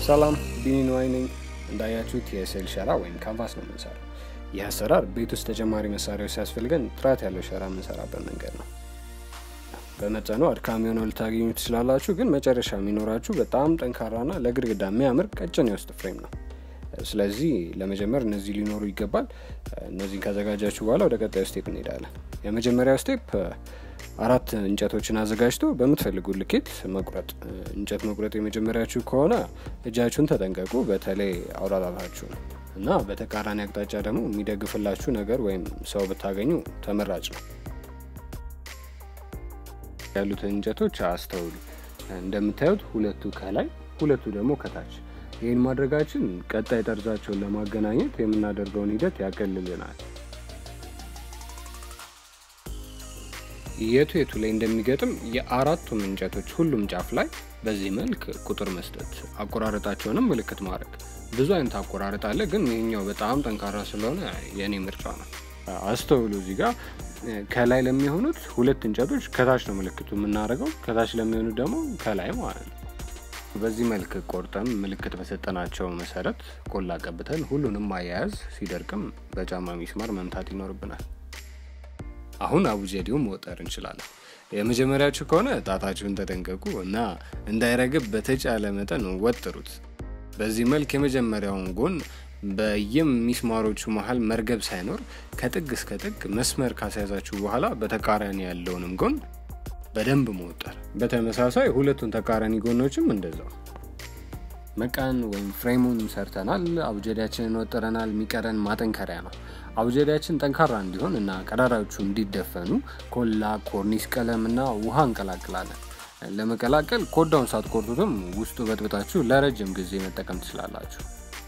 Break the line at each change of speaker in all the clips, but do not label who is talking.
ሰላም ቢኒንዋይ ነኝ። እንዳያችሁት የስዕል ሸራ ወይም ካንቫስ ነው የምንሰራው። ይህ አሰራር ቤት ውስጥ ተጨማሪ መሳሪያዎች ሲያስፈልገን ጥራት ያለው ሸራ የምንሰራበት መንገድ ነው። በመጠኑ አድካሚ ሆነው ልታገኙ ትችላላችሁ፣ ግን መጨረሻ የሚኖራችሁ በጣም ጠንካራና ለግድግዳ የሚያምር ቀጭን የውስጥ ፍሬም ነው። ስለዚህ ለመጀመር እነዚህ ሊኖሩ ይገባል። እነዚህን ካዘጋጃችሁ በኋላ ወደ ቀጣዩ ስቴፕ እንሄዳለን። የመጀመሪያው ስቴፕ አራት እንጨቶችን አዘጋጅቶ በምትፈልጉ ልኬት መቁረጥ። እንጨት መቁረጥ የመጀመሪያችሁ ከሆነ እጃችሁን ተጠንቀቁ፣ በተለይ አውራጣታችሁ ነው እና በተቃራኒ አቅጣጫ ደግሞ የሚደግፍላችሁ ነገር ወይም ሰው ብታገኙ ተመራጭ ነው። ያሉትን እንጨቶች አስተውሉ። እንደምታዩት ሁለቱ ከላይ ሁለቱ ደግሞ ከታች። ይህን ማድረጋችን ቀጣይ ጠርዛቸውን ለማገናኘት የምናደርገውን ሂደት ያቀልልናል። የቱ የቱ ላይ እንደሚገጥም የአራቱም እንጨቶች ሁሉም ጫፍ ላይ በዚህ መልክ ቁጥር መስጠት፣ አቆራረጣቸውንም ምልክት ማድረግ። ብዙ አይነት አቆራረጥ አለ፣ ግን ይህኛው በጣም ጠንካራ ስለሆነ የእኔ ምርጫ ነው። አስተውሉ እዚህ ጋር ከላይ ለሚሆኑት ሁለት እንጨቶች ከታች ነው ምልክቱ የምናደርገው፣ ከታች ለሚሆኑት ደግሞ ከላይ ማለት ነው። በዚህ መልክ ቆርጠን ምልክት በሰጠናቸው መሰረት ቆላ ቀብተን ሁሉንም አያያዝ ሲደርቅም በጫማ ሚስማር መምታት ይኖርብናል። አሁን አቡጀዲውን መወጠር እንችላለን። የመጀመሪያችሁ ከሆነ ጣታችሁን ተጠንቀቁ እና እንዳይረግብ በተቻለ መጠን ወጥሩት። በዚህ መልክ የመጀመሪያውን ጎን በየም ሚስማሮቹ መሀል መርገብ ሳይኖር ከጥግ እስከ ጥግ መስመር ካስያዛችሁ በኋላ በተቃራኒ ያለውንም ጎን በደንብ መወጠር። በተመሳሳይ ሁለቱን ተቃራኒ ጎኖችም እንደዛው። መቃን ወይም ፍሬሙን ሰርተናል። አቡጀዲያችንን ወጥረናል። የሚቀረን ማጠንከሪያ ነው። አቡጀዲያችን ጠንካራ እንዲሆን እና ቀዳዳዎቹ እንዲደፈኑ ኮላ፣ ኮርኒስ ቀለም እና ውሃ እንቀላቅላለን። ለመቀላቀል ኮዳውን ሳትቆርጡትም ውስጡ በጥብጣችሁ ለረጅም ጊዜ መጠቀም ትችላላችሁ።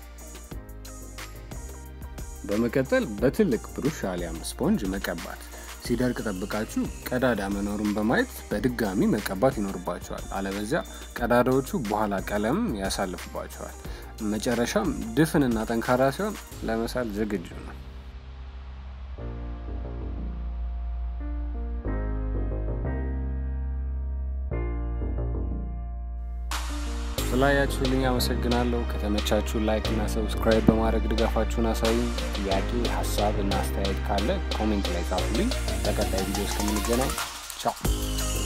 በመቀጠል በትልቅ ብሩሽ አሊያም ስፖንጅ መቀባት። ሲደርቅ ጠብቃችሁ ቀዳዳ መኖሩን በማየት በድጋሚ መቀባት ይኖርባቸዋል። አለበዚያ ቀዳዳዎቹ በኋላ ቀለም ያሳልፉባቸዋል። መጨረሻም ድፍንና ጠንካራ ሲሆን ለመሳል ዝግጁ ነው። ስላያችሁልኝ አመሰግናለሁ። ከተመቻችሁ ላይክ እና ሰብስክራይብ በማድረግ ድጋፋችሁን አሳዩኝ። ጥያቄ፣ ሀሳብ እና አስተያየት ካለ ኮሜንት ላይ ጻፉልኝ። በቀጣይ ቪዲዮ እስከምንገናኝ ቻው።